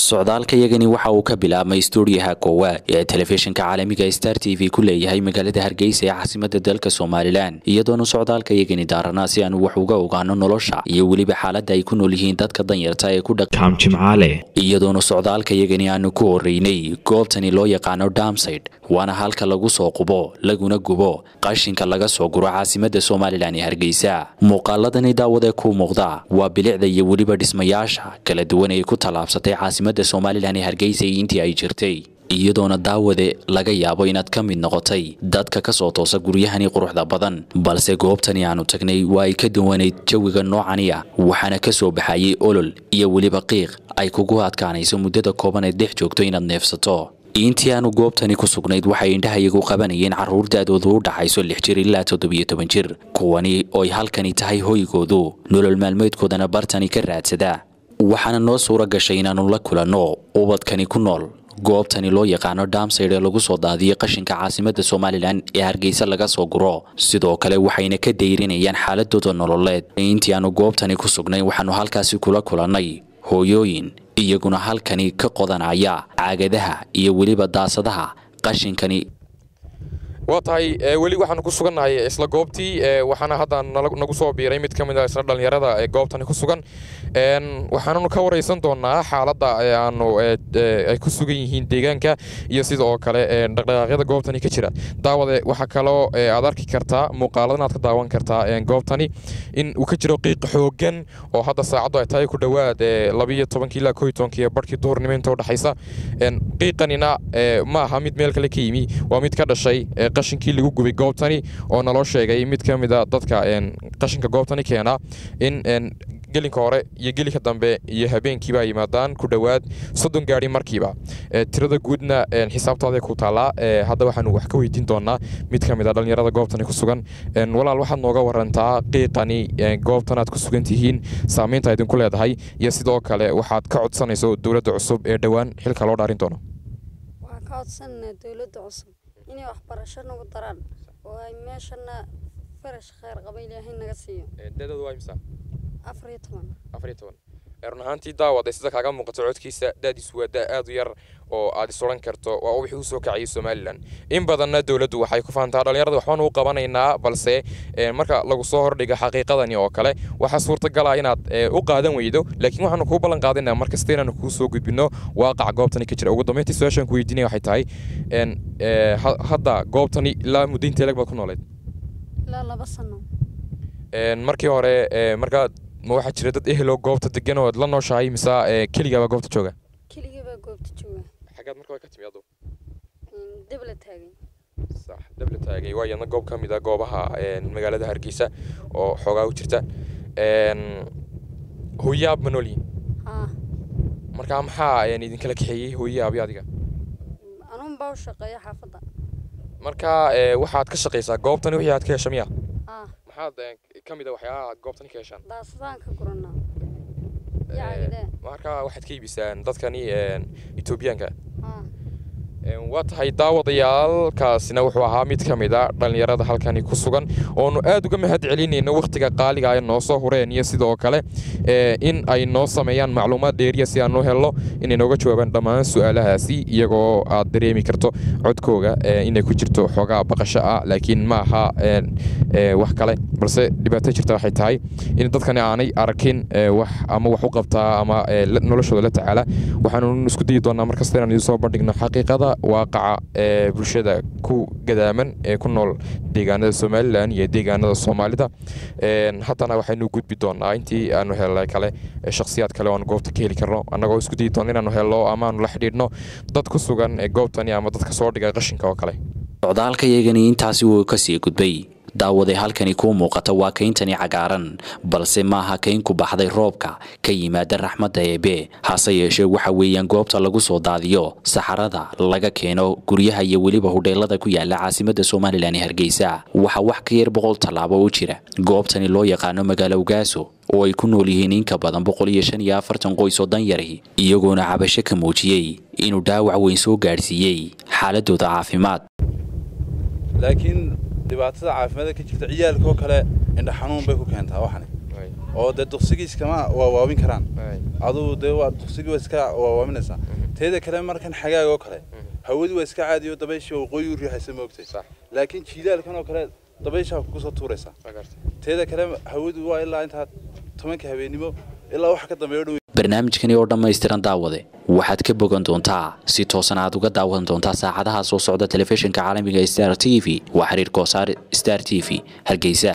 socdaalka yagani waxa uu ka bilaabmay stuudiyaha koowaad ee telefishinka caalamiga star t v ku leeyahay magaalada hargeysa ee caasimada dalka somalilan iyadoona socdaalka yagani daaranaa si aanu wax uga ogaano nolosha iyo weliba xaaladda ay ku nool yihiin dadka danyarta ee ku kaam jimcaale iyadoona socdaalka yagani aanu ku horeynay goobtani loo yaqaano damsayd waana halka lagu soo qubo laguna gubo qashinka laga soo guro caasimada somalilan ee hargeysa muuqaaladani daawade ku muuqda waa bilicda iyo weliba dhismayaasha kala duwan ee ku tallaabsatay caasimada somalilan ee hargeysa intii ay jirtay iyadoona daawade laga yaabo inaad ka mid noqotay dadka ka soo toosa guryahani quruxda badan balse goobtani aanu tagnay waa ay ka duwanayd jawiga noocani ah waxaana ka soo baxayay olol iyo weliba qiiq ay kugu adkaanayso muddada kooban ee dhex joogto inaad neefsato intii aanu goobtani ku sugnayd waxay indhahayagu qabanayeen carruur da-doodu u dhaxayso lix jir ilaa toddobiyo toban jir kuwani ooy halkani tahay hoygoodu nolol maalmeedkoodana bartani ka raadsada waxaana noo suura gashay inaannu la kulanno ubadkani ku nool goobtani loo yaqaano damsayd ee lagu soo daadiyay qashinka caasimada somalilan ee hargeysa laga soo guro sidoo kale waxayna ka dayrinayaan xaaladooda nololeed intii aanu goobtani ku sugnay waxaanu halkaasi kula kulannay hooyooyin iyaguna halkani ka qodanaya caagadaha iyo weliba daasadaha qashinkani waa tahay weli waxaanu ku sugannahay isla goobtii waxaana hadda nagu soo biiray mid ka mid a isla dhallinyarada ee goobtani ku sugan waxaananu ka waraysan doonaa xaaladda aanu ay ku sugan yihiin deegaanka iyo sida oo kale dhaqdhaqaaqyada goobtani ka jira daawade waxaa kaloo aad arki kartaa muuqaaladan aad ka daawan kartaa goobtani in uu ka jiro qiiq xoogan oo hadda saacaddu ay tahay ku dhowaad labiyo tobankii ilaa koo iyo tobankii barhkii duhurnimo inta u dhexaysa qiiqanina ma aha mid meel kale ka yimi waa mid ka dhashay qashinkii lagu gubay goobtani oo naloo sheegay mid ka mida dadka qashinka goobtani keena in gelinka hore iyo gelinka dambe iyo habeenkiiba yimaadaan ku dhowaad soddon gaari markiiba tirada guudna xisaabtooday ku taallaa hadda waxaanu wax ka weydiin doonaa mid ka mid a dhallinyarada goobtani ku sugan walaal waxaad nooga warantaa qiiqani goobtan aad ku sugan tihiin saamaynta idinku leedahay iyo sidoo kale waxaad ka codsanayso dowladda cusub ee dhowaan xilka loo dhaarin doono waxaan ka codsananaa dowladda cusub inay waxbarasho nagu daraan oo ay meeshana farash kheyr qaba ilaahay naga siiyo dadoodu waa imisa afar iyo toban afar iyo toban run ahaantii daawad sida kaaga muuqato codkiisa daadiisu waa daa aad u yar oo aad is odhan karto waa wixii u soo kacayay somalilan in badanna dowladdu waxay ku faantaa dhallinyarada waxbaanu u qabanaynaa balse marka lagu soo hordhiga xaqiiqadani oo kale waxaa suurtagala inaad u qaadan weydo laakiin waxaanu kuu ballan qaadinaa markasta inaanu kuu soo gudbino waaqaca goobtani ka jira ugu dambeyntii su-aashaan ku weydiinaya waxay tahay hadda goobtani ilaa muddo intee lag baad ku nooleed ilaa laba sano markii hore markaa ma waxaa jira dad eheloo goobta degan oo la nooshahay mise keligaabaa goobta jooga keligii baa goobta jooga xaggaad marka ka timi adu dabla taagay sax dabla taagay waa iyadna goob ka mid a goobaha magaalada hargeysa oo xoogaa u jirta hooyaab ma noolyihin haa markaa maxaa idinkala kaxeeyey hooyaab iyo adiga anuun baa u shaqeeya xaafadda markaa waxaad ka shaqaysaa goobtani wixii aad ka hesha miya haa maxaad ka mid a waxyaabaha aad goobtani ka heshaan daasadaan ka guranaa iyo caagidee markaa waxaad ka iibisaan dadkani etoobiyaanka haa waa tahay daawadayaalkaasina wuxuu ahaa mid ka mid a dhallinyarada halkani ku sugan oonu aad uga mahad celinayno wakhtiga qaaliga ay noo soo hureen iyo sidoo kale in ay noo sameeyaan macluumaad dheeriya si aan u helno inay nooga jawaabaan dhammaan su-aalahaasi iyagoo aad dareemi karto codkooga inay ku jirto xoogaa baqasho ah laakiin ma aha wax kale balse dhibaato jirta waxay tahay in dadkani aanay arkin wax ama wax u qabtaa ama noloshooda la tacaala waxaanu isku dayi doonaa markasta inaan idiin soo bandhigno xaqiiqada waaqaca ee bulshada ku gadaaman ee ku nool deegaanada somalilan iyo deegaanada soomaalida haddana waxaynu gudbi doonaa intii aanu helnay kale shakhsiyaad kale oanu goobta ka heli karno annagoo isku dayi doona inaanu helno ama aanu la xidhiidhno dad ku sugan goobtani ama dadka soo dhigay qashinka oo kale socdaalka yagani intaasi wuu kasii gudbay daawade halkani kuu muuqata waa kayntani cagaaran balse maaha kayn ku baxday roobka ka yimaada raxmadda eebe hase yeeshee waxa weeyaan goobta lagu soo daadiyo saxarada laga keeno guryaha iyo weliba hudheelada ku yaala caasimada somalilan ee hargeysa waxaa wax ka yar boqol tallaabo u jira goobtani loo yaqaano magaalo ugaaso oo ay ku nool yihiin in ka badan boqol iyo shan iyo afartan qoys oo danyari iyagoona cabasho ka muujiyey inuu dhaawac weyn soo gaadhsiiyey xaaladooda caafimaad laakiin dhibaatada caafimaadka ka jirta ciyaalkoo kale indha xanuun bay ku keentaa waxani oo dee duqsigiis kama waawaabin karaan aduu dee waa duqsigii waa iska waawaaminaysaa teeda kale markan xagaag oo kale hawadu waa iska caadiyo dabayshii waqooyi u riixaysa moogtay laakiin jiilaalkan oo kale dabayshaa kugu soo tuuraysaa teeda kale hawadu waa ilaa intaa tobanka habeennimo ilaa waxa ka dambeeyo dhow barnaamijkani oo dhammaystiran daawade waxaad ka bogan doontaa si toosan aad uga daawan doontaa saacadaha soo socda telefishinka caalamiga star t v waa xiriir koosaar star t v hargeysa